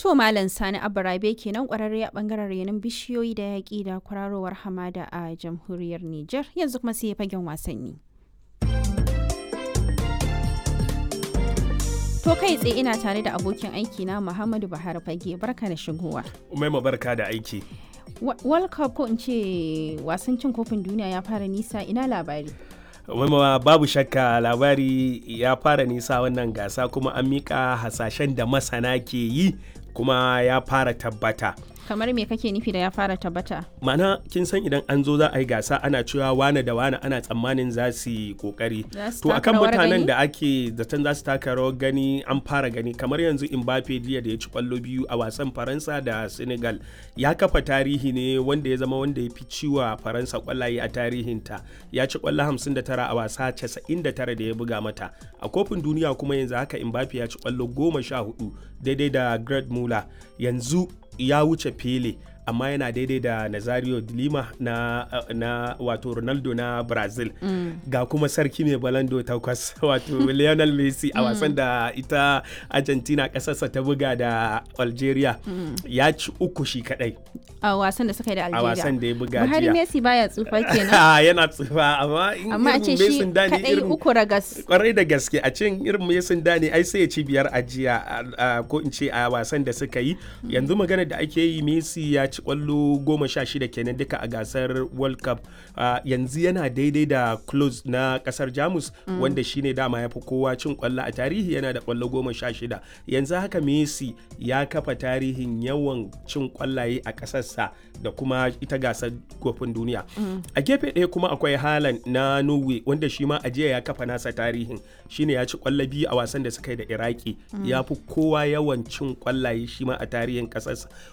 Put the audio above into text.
To Malam Sani Abarabe kenan kwararre a bangaren renon bishiyoyi da yaƙi da kwararowar hamada a jamhuriyar Nijar yanzu kuma sai fagen wasanni. To kai tsaye ina tare da abokin aiki na Muhammadu Buhari Fage barka da shigowa. Umaima barka da aiki. World Cup ko in ce wasan cin kofin duniya ya fara nisa ina labari. Umaima babu shakka labari ya fara nisa wannan gasa kuma an mika hasashen da masana ke yi kuma ya fara tabbata. kamar me kake nufi da ya fara tabbata mana kin san idan an zo za a yi gasa ana cewa wane da wane ana tsammanin za su yi kokari to akan mutanen da ake zaton za su taka rawar gani an fara gani kamar yanzu Mbappe jiya da ya ci kwallo biyu a wasan Faransa da Senegal ya kafa tarihi ne wanda ya zama wanda ya fi ciwa Faransa kwallaye a tarihinta ya ci kwallo 59 a wasa 99 da ya buga mata a kofin duniya kuma yanzu haka Mbappe ya ci kwallo 14 daidai da Gerd Muller yanzu ya wuce Pele amma yana daidai da Nazario de Lima na, na wato Ronaldo na Brazil mm. ga kuma sarki mai balando takwas wato Lionel Messi a wasan da ita Argentina kasarsa ta buga da Algeria mm. ya ci uku shi kadai a wasan da suka yi da Algeria a wasan da ya buga jiya Buhari Messi baya tsufa kenan yana tsufa amma in amma a ce shi kadai uku ragas kwarai da gaske a cin irin Messi dani ai sai ya ci biyar a jiya ko in ce a wasan da suka yi yanzu magana da ake yi Messi ya ci kwallo goma sha shida kenan duka a gasar world cup uh, yanzu yana daidai da close na kasar jamus mm. wanda shine dama ya fi kowa cin kwallo a tarihi yana da kwallo goma sha shida yanzu haka messi ya kafa tarihin yawan cin kwallaye a kasarsa da kuma ita gasar kofin duniya mm. a gefe ɗaya kuma akwai halan na norway wanda shi ma ajiya ya kafa nasa tarihin shine ya ci kwallo biyu a wasan da suka yi da iraki mm. ya fi kowa yawan cin kwallaye shi ma a tarihin kasarsa